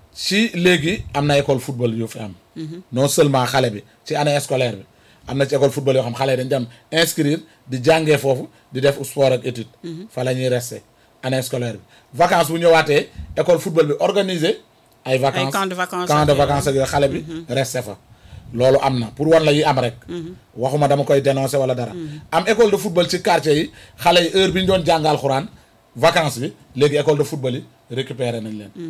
ci léegi am na école football yu fi am non seulement xale bi ci année scolaire bi am na ci école football yoo xam xale yi dañ dem inscrire di jàngee foofu di def sport ak étude fa la ñuy rester année scolaire bi vacances bu ñëwaatee école football bi organiser ay vacances camp de vacances camp de ak vacances ak yooyu xale bi rester fa loolu am na pour wan la yi am rek waxuma dama koy dénoncer wala dara am école de football ci quartier yi xale yi heure bi ñu doon jàngal xuraan vacances bi léegi école de football yi récupérer nañ leen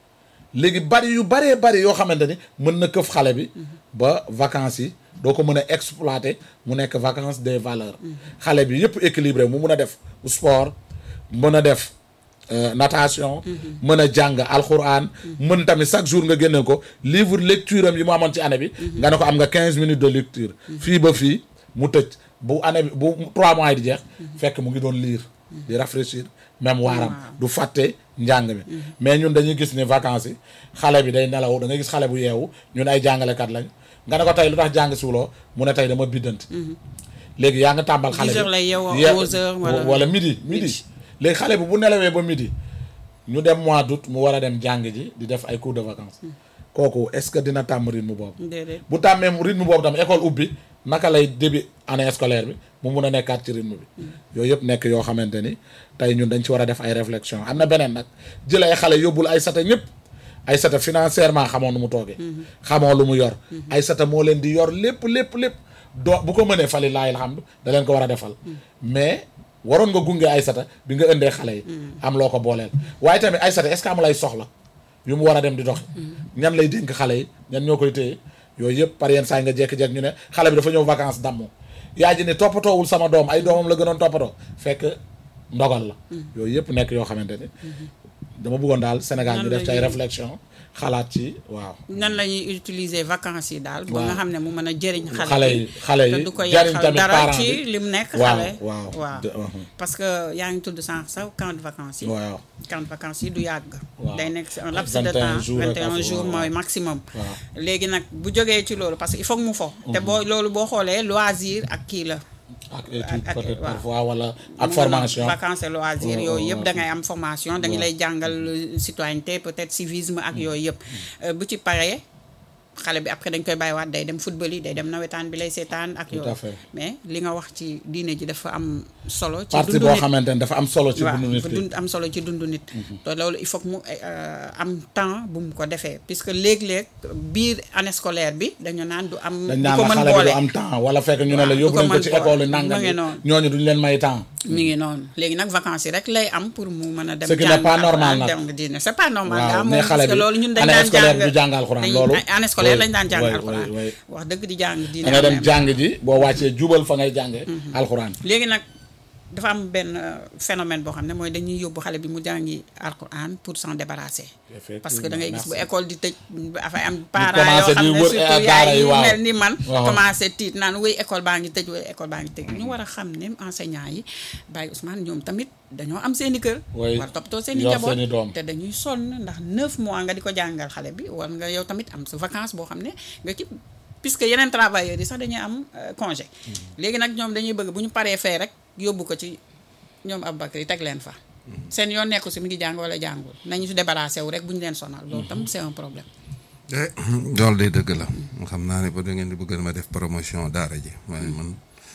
léegi bari yu baree bari yoo xamante ni mën na këf xale bi ba vacances yi doo ko mën a exploiter mu nekk vacances des valeurs xale bi yëpp équilibré mu mun a def sport mën a def euh, natation mën a jàng alxuraan mën tamit chaque jour nga génne ko livre lecture am yi mu amoon ci année bi nga ne ko am nga quinze minutes de lecture fii ba fii mu tëj bu année bi bu trois mois yi di jeex fekk mu ngi doon lire di rafraîchir même waaram du fàtte njàng mi mais ñun dañuy gis ni vacances yi xale bi day nelaw da nga gis xale bu yeewu ñun ay jàngalekat lañ nga ne ko tey lu tax jàng siwuloo mu ne tey dama biddanti léegi yaa nga tàmbal xale 10 heures lay yeewoo, ye- 11 heures wala- wala midi midi léegi xale bi bu nelawee ba midi ñu dem mois d'août mu war a dem jàng ji di def ay cours de vacances kooku est-ce que dina tàmm rythme boobu déedéet bu tàmmee rythme boobu tam école ubbi naka lay début année scolaire bi mu mun a nekkaat ci rythme bi yooyu yëpp nekk yoo xamante ni tey ñun dañ ci war a def ay réflexion am na beneen nag jël ay xale yóbbul ay sata ñëpp ay sata financièrement xamoo nu mu toogee xamoo lu mu yor ay sata moo leen di yor lépp lépp lépp doo bu ko mënee fali laay alhamdu da leen ko war a defal mais waroon nga gunge ay sata bi nga ëndee xale yi am loo ko booleel waaye tamit ay sata est-ce que amul ay soxla yu mu war a dem di dox ñan lay dénk xale yi ñan ñoo koy téye yooyu yëpp par yenn saa yi nga jékki-jékki ñu ne xale bi dafa ñëw vacances dammu yaa ji ne toppatoowul sama doom ay doomam la gënoon toppatoo fekk ndogal la yooyu yëpp nekk yoo xamante ni dama bëggoon daal Sénégal ñu def ci ay réflexion xalaat ci waaw nan la ñuy utiliser vacances yi daal ba Waaw. nga xam ne mu mën a jëriñ xale xale yi xale te yi du ko jariñ yàqal tamit dara parent ci bi li mu nekk waaw xale waaw waaw de- uhum. parce que yaa ngi tudd sànq sax camp de vacances yi waaw camp de vacances yi du yàgg Waaw. day nekk si un Ak laps de 21 temps jours ak 21 affaire, jours waaw. mooy maximum waaw léegi nag bu jógee ci loolu parce que il faut que mu fo te boo loolu boo xoolee loisir ak kii la ak étude ak- peut-être waaw. parfois wala ak mu formation ngi vacances et loisirs Ouais, yooyu ouais, yëpp ouais. da ngay am formation dañu Ouais. lay jàngal citoyenneté peut-être civisme ak yooyu yëpp Euh, bu ci paree xale bi après dañ koy bàyyiwaat day dem football yi day dem nawetaan bi lay seetaan ak Tout à yooyu fait. mais li nga wax ci diine ji dafa am solo ci partie dundu boo nit xamante ni dafa am solo ci waaw dundu nit dafa ki dund am solo ci dundu nit te loolu il faut que mu euh, am temps bu mu ko defee puisque léeg-léeg biir année scolaire bi dañu naan du am dañ du naan ko la mën xale bi boole du am temps wala fekk ñu ne la Waaw, yóbbu du ko nañ ko mën ci boole. école yi nangam mu ngi yi noonu. ñooñu duñ leen may temps mi ngi noonu léegi nag vacances yi rek lay am pour mu mën a dem Ce qui n'est jàng pas alxuraan, normal nag. dem nga diine c'est pas normal Waaw, daa mais moom xale parce que bi loolu ñun dañ année daan scolaire jàng du jàng alxuraan, dañ- loolu. année scolaire Oui, lañ daan jàng oui, alxuraan oui, oui. wax dëgg di jàng diine da ngay dem am na. jàng ji boo wàccee jubal fa ngay jànge alxuraan léegi nag dafa am benn euh, phénomène boo xam ne mooy dañuy yóbbu xale bi mu jàngi alxuraan pour s'en débarrasser parce que da ngay gis bu Merci. école di tëj dafay am parents commencé yoo xam di ne wër surtout daara yaay yi, yi waaw. mel ni man Waaw. commencé tiit naan wéy école baa ngi tëj wéy école baa ngi tëj ñu war a xam ne enseignants yi Baye Ousmane ñoom tamit dañoo am seen i kër Oui. war toppatoo seen i Yor njaboot seen i doom. te dañuy sonn ndax neuf mois nga di ko jàngal xale bi war nga yow tamit am sa vacance boo xam ne nga ci puisque yeneen travailleurs yi sax dañuy am euh, congé léegi nag ñoom dañuy bëgg bu ñu paree fee rek yóbbu ko ci ñoom Aboubacry teg leen fa seen yoon nekku si mi ngi jàng wala jàngul nañu si débarrassé wu rek bu ñu leen sonal loolu tam c'est un problème eh loolu day dëgg la xam naa ne ba da ngeen di bëgg ma def promotion daara ji waaye man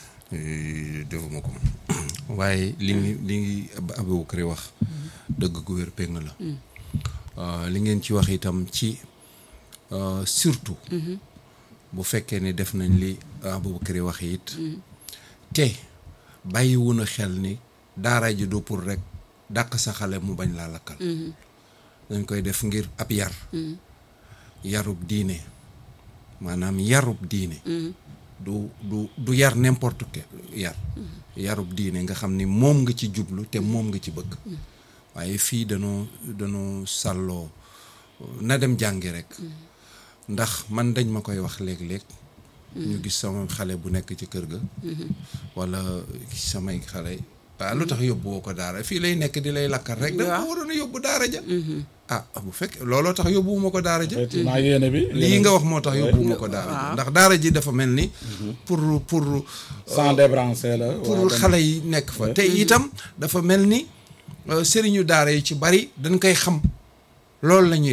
eh, defuma ko waaye li ngi li ngi Aboubacry wax dëgg gu wér péng la Euh, li ngeen ci wax itam ci euh, surtout bu fekkee ne def nañ li Aboubacry wax it te bàyyiwu na xel ni daara ji du pour rek dàq sa xale mu bañ laa lakkal dañ koy def ngir ab yar yarub diine maanaam yarub diine du du du yar n'importe quel yar yarub diine nga xam ni moom nga ci jublu te moom nga ci bëgg waaye fii danoo danoo sàlloo na dem jàngi rek ndax man dañ ma koy wax léeg-léeg ñu gis sama xale bu nekk ci kër ga wala samay xale ah lu tax yóbbu woo ko daara fii lay nekk di lay lakkal rek da nga ko waroon a yóbbu daara ja ah bu fekk looloo tax yóbbuwuma ko daara ja effectivement yéene bi lii nga wax moo tax yóbbuwuma ko daara ja ndax daara ji dafa mel ni pour pour sans débrancher la pour waaw, tamit. xale yi nekk fa te itam dafa mel ni euh, sëriñu daara yi ci bari dañ koy xam loolu la ñuy